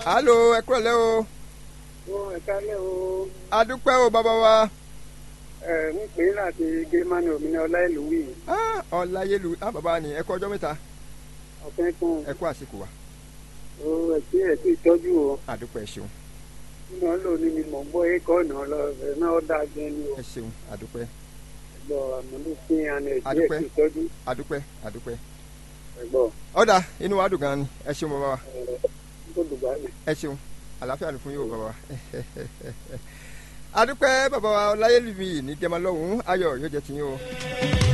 alo ẹ kúrò lẹ́ o ó ẹ kálẹ̀ o adúpẹ́ o bàbá wa ẹ ń pè é láti gírímánì òmìnira ọláìlúwì Ah, ọláyélu ah bàbá ni ẹ kú ọjọ́ mẹ́ta ọ̀fẹ́ kan ẹ kú àsìkò wa ó ẹ sí ẹ sí ìtọ́jú o adúpẹ́ ẹ ṣeun nínú ọlọ́ọ̀ni ni mò ń gbọ́ ẹ̀kọ́ ọ̀nà lọ ẹ̀ náà ó dáa gan ni o ẹ ṣeun adúpẹ́ ẹ̀gbọ́ àmọ́lú sí àná ẹ̀ sí ẹ̀ Adúpẹ́. sí ìtọ́jú adúpẹ́ adúpẹ́ ẹ̀gbọ́ ọ̀dà inú wa dùn gan ni ẹ ṣeun bàbá wa ẹ̀ tó dùgbà mi. ẹ ṣeun àlàáfíà ni fún yóò bàbá wa adúpẹ́ bàbá wa ọláyélu mi ní jẹ́mọ́ lọ́hùn-ún ayọ̀ yóò jẹ́ tiyín o.